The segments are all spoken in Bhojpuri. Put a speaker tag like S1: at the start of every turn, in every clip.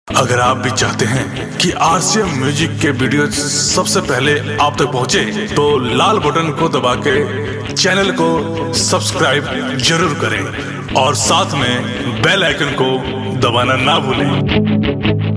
S1: अगर आप भी चाहते हैं कि आरसीएम म्यूजिक के वीडियो सबसे पहले आप तक पहुंचे, तो लाल बटन को दबा के चैनल को सब्सक्राइब जरूर करें और साथ में बेल आइकन को दबाना ना भूलें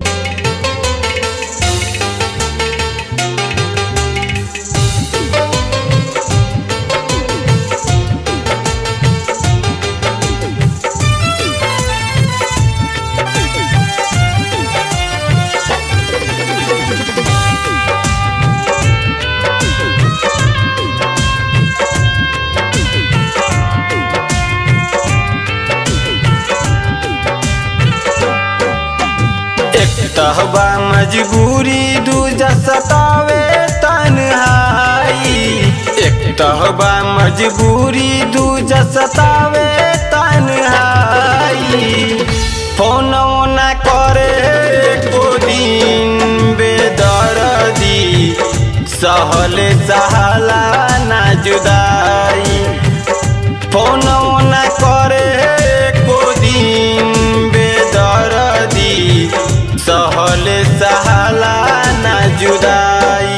S2: एक तहबा मजबूरी दूजा सतावे तन्हाई एक तहबा मजबूरी दूजा सतावे तन्हाई फोन ना करे एको दिन बेदर्दी सहले सहाला ना जुदाई फोन ना करे एको दिन बेदर्दी सहले सहाला ना जुदाई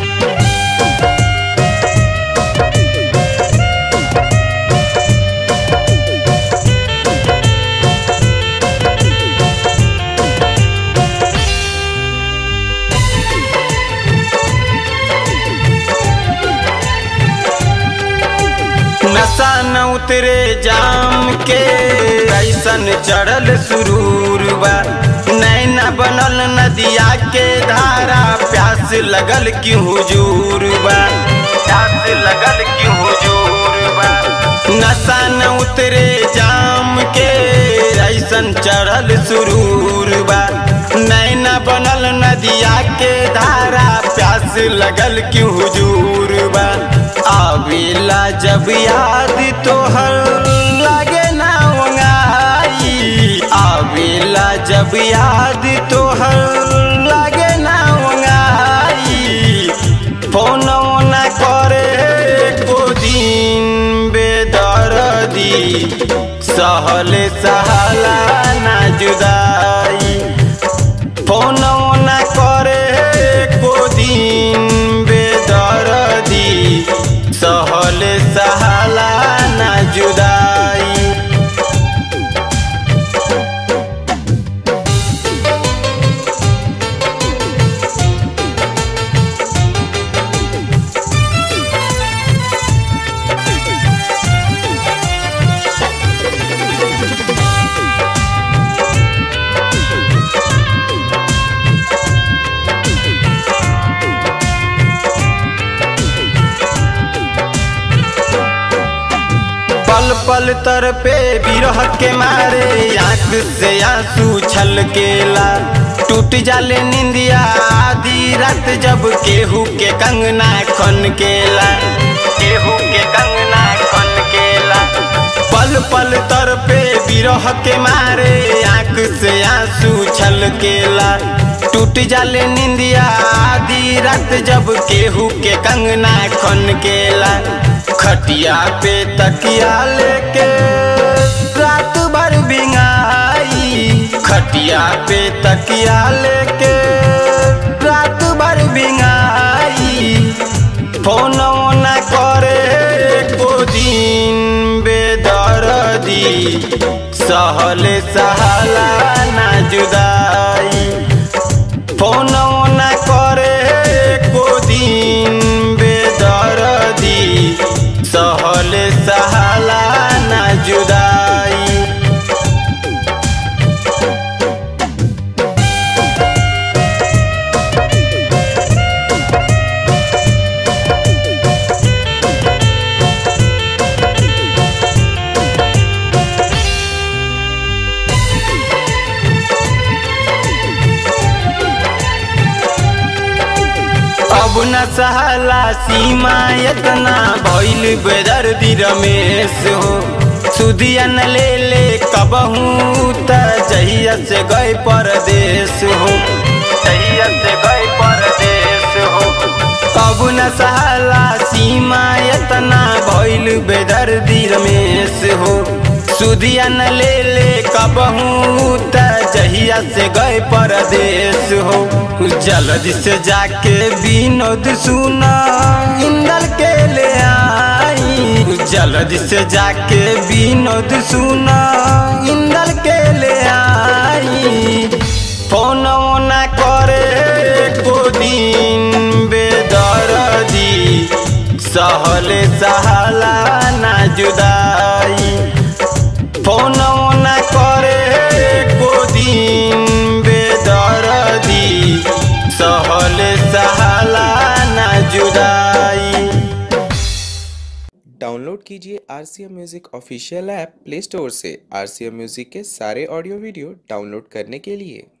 S2: नशा न उतरे जाम के ऐसन चढ़ल सुरूर बा नैना बनल नदिया के धारा प्यास लगल की हुजूर बा प्यास लगल की हुजूर बा नशा न उतरे जाम के ऐसन चढ़ल सुरूर बा नैना बनल नदिया के धारा प्यास लगल की हुजूर बा आवेला जब याद तोहर लागे ना वंगाई आवेला जब याद तोहर लागे ना वंगाई फोन ना करे एको दिन बेदर्दी सहले सहाला ना जुदाई फोन ना करे एको दिन बेदर्दी सहले सहाला ना जुदाई पल पल तर पे बिरह के मारे आंख से आंसू छलकेला टूट जाले निंदिया आधी रात जब केहू के कंगना खन केला केहू के कंगना खन केला पल पल तर पे बिरह के मारे आंख से आंसू छलकेला टूट जाले निंदिया आधी रात जब केहू के कंगना खन केला खटिया पे तकिया लेके रात भर बिंगाई खटिया पे तकिया लेके रात भर बिंगाई फोन ना करे एको दिन बेदर्दी सहले सहाला ना जुदाई फोन ना करे एको दिन बेदर्दी सहले सहाला ना जुदाई अब न सहला सीमा इतना भइल बेदर्दी रमेश हो सुदिया न ले ले कबहू त जहिया से गए परदेश हो जहिया से गए परदेश हो अब न सहला सीमा इतना भइल बेदर्दी रमेश हो सुदिया न ले ले कबहू त जहिया से गए परदेश हो जल्दी से जाके विनोद सुना इंदल के ले आई जल्दी से जाके विनोद सुना इंदल के ले आई फोन ना करे को दिन बेदर्दी सहले सहाला ना जुदाई फोन ना करे को दिन बेदर्दी सहले सहाला ना जुदाई
S3: डाउनलोड कीजिए R C M music official app play store से आर सी एम म्यूज़िक के सारे ऑडियो वीडियो डाउनलोड करने के लिए